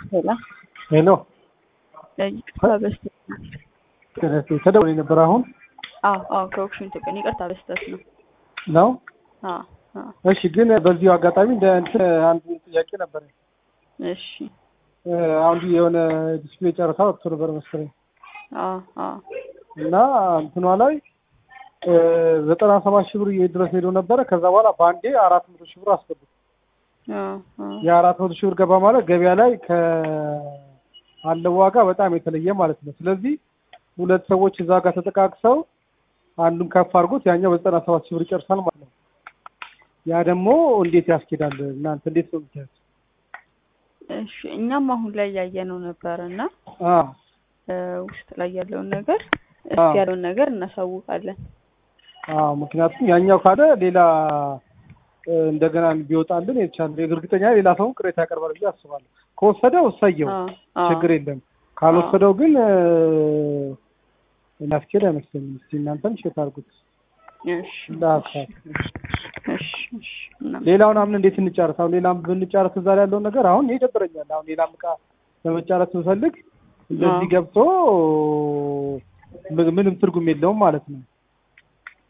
ሄሎ ሄሎ ይቅርታ በስተት ተደውሎ ነበር አሁን አዎ አዎ ከኦክሽን ኢትዮጵያ ነው። ይቅርታ በስተት ነው። ነው። አዎ አዎ እሺ፣ ግን በዚሁ አጋጣሚ እንደ እንትን አንድ ጥያቄ ነበር። እሺ አሁን የሆነ ዲስፕሌይ ጨረታ ወጥቶ ነበር መሰለኝ አዎ አዎ እና እንትኗ ላይ ዘጠና ሰባት ሺህ ብር ድረስ ሄዶ ነበረ። ከዛ በኋላ በአንዴ አራት መቶ ሺህ ብር አስገቡ። አዎ አዎ የአራት መቶ ሺህ ብር ገባ ማለት ገበያ ላይ ከአለው ዋጋ በጣም የተለየ ማለት ነው። ስለዚህ ሁለት ሰዎች እዛ ጋር ተጠቃቅሰው አንዱን ከፍ አድርጎት ያኛው በዘጠና ሰባት ሺህ ብር ይጨርሳል ማለት ነው። ያ ደግሞ እንዴት ያስኬዳል? እናንተ እንዴት ነው የምታዩት? እሺ እኛም አሁን ላይ ያየነው ነበር እና አ ውስጥ ላይ ያለውን ነገር አዎ። እስኪ ያለውን ነገር እናሳውቃለን። አዎ ምክንያቱም ያኛው ካለ ሌላ እ፣ እንደገና ቢወጣልን የተቻለ እርግጠኛ ሌላ ሰውን ቅሬታ ያቀርባል ብዬ አስባለሁ። ከወሰደው እሰየው አዎ አዎ ችግር የለም። ካልወሰደው ግን እ፣ የሚያስኬድ አይመስለኝም። እስኪ እናንተም ቼክ አድርጉት እሺ እንደ ሀሳብ። እሺ እሺ እና- ሌላውን አምን እንዴት እንጫረስ? አሁን ሌላም ብንጫረስ እዛ ላይ ያለውን ነገር አሁን ይደብረኛል። አሁን ሌላም እቃ ለመጫረስ ብፈልግ እንደዚህ አዎ። ገብቶ ም- ምንም ትርጉም የለውም ማለት ነው።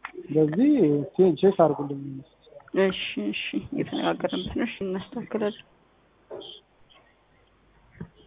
ስለዚህ ቼክ አድርጉልኝ። እሺ እሺ እየተነጋገርንበት ነው። እሺ እናስተካክላለን።